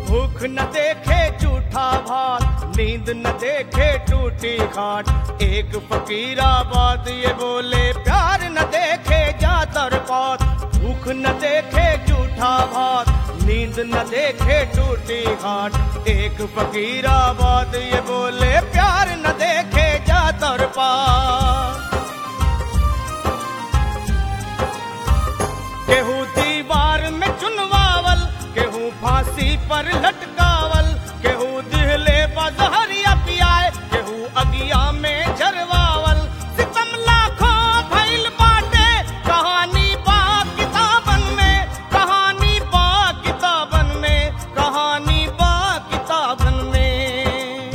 भूख न देखे झूठा भात नींद न देखे टूटी खाट एक फकीराबाद ये बोले प्यार न देखे जातर पात भूख न देखे झूठा भात नींद न देखे टूटी खाट एक फकीराबाद ये बोले प्यार न देखे जातर पात केहू दीवार में चुनवावल केहू फांसी पर लटकावल केहू दिहले बजहरिया पियाए केहू अगिया में झरवावल सितम लाखों भइल बाटे कहानी बा किताबन में कहानी बा किताबन में कहानी बा किताबन में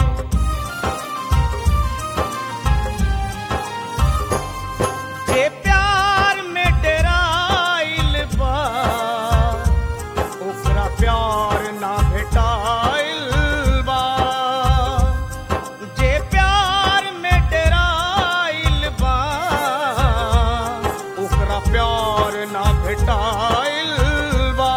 जे प्यार में डेराइल बा ओकरा प्यार ना भेटाइल बा जे प्यार में डेराइल बा ओकरा प्यार ना भेटाइल बा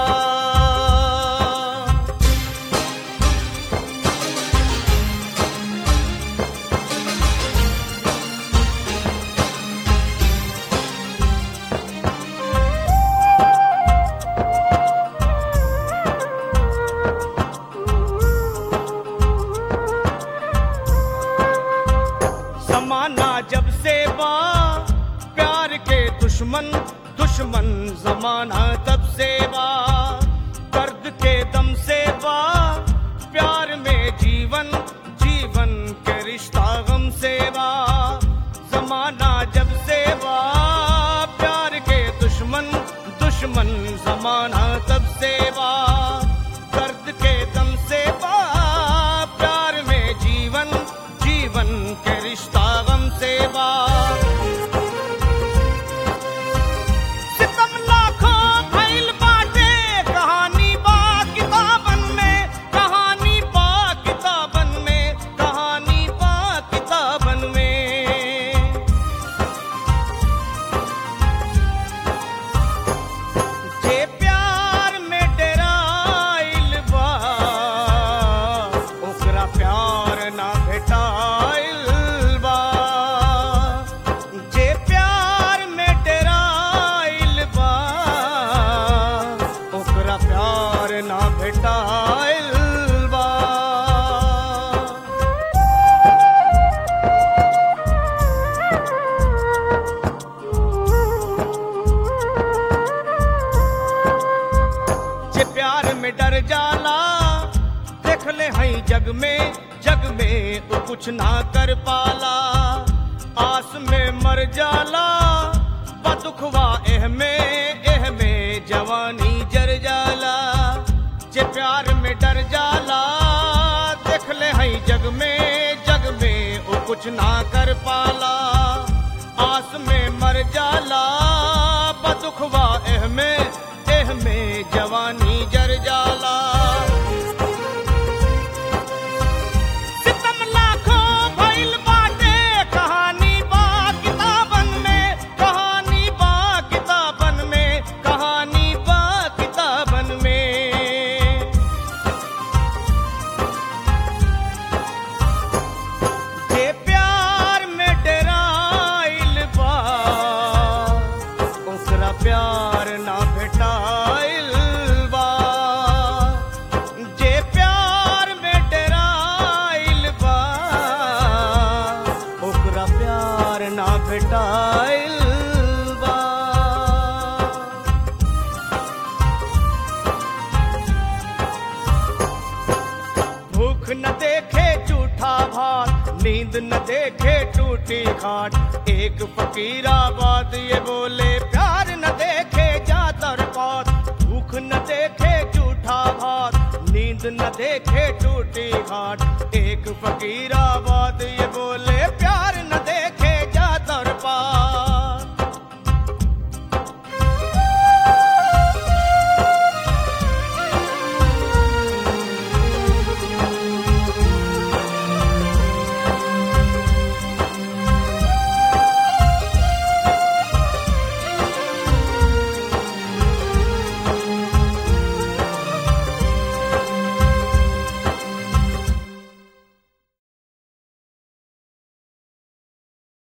जमाना जब से बा प्यार के दुश्मन दुश्मन जमाना तब से बा दर्द के दम से बा प्यार में जीवन जीवन के रिश्ता गम से बा जमाना जब से बा प्यार के दुश्मन दुश्मन जमाना तब से बा दर्द के दम से बा प्यार में जीवन जीवन के रिश्ता गम से बा सितम लाखों भइल बाटे कहानी बा किताबन में कहानी बा किताबन में कहानी बा किताबन में जे प्यार में डेराइल बा ओकरा प्यार ना भेटाइल बा जे प्यार में डेराइल बा ओकरा प्यार ना भेटाइल बा जे प्यार में डर जाला देख ले हई जग में जग में वो कुछ ना कर पाला आस में मर जाला बदुखवा एह में एह में जवानी जर जाला जे प्यार में डर जाला देख ले हई जग में जग में वो कुछ ना कर पाला आस में मर जाला बदुखवा एह में एह में जवानी जर जाला सितम लाखों भइल बाटे कहानी बा किताबन में कहानी बा किताबन में कहानी बा किताबन में जे प्यार में डेराइल बा ओकरा प्यार ना भेटाइल बा जे प्यार में डेराइल बा ओकरा प्यार ना भेटाइल बा भूख न देखे झूठा भात नींद न देखे टूटी खाट एक फकीराबाद ये बोले प्यार न देखे जातर पात भूख न देखे झूठा भात नींद न देखे टूटी खाट एक फकीराबाद ये बोले प्यार न देखे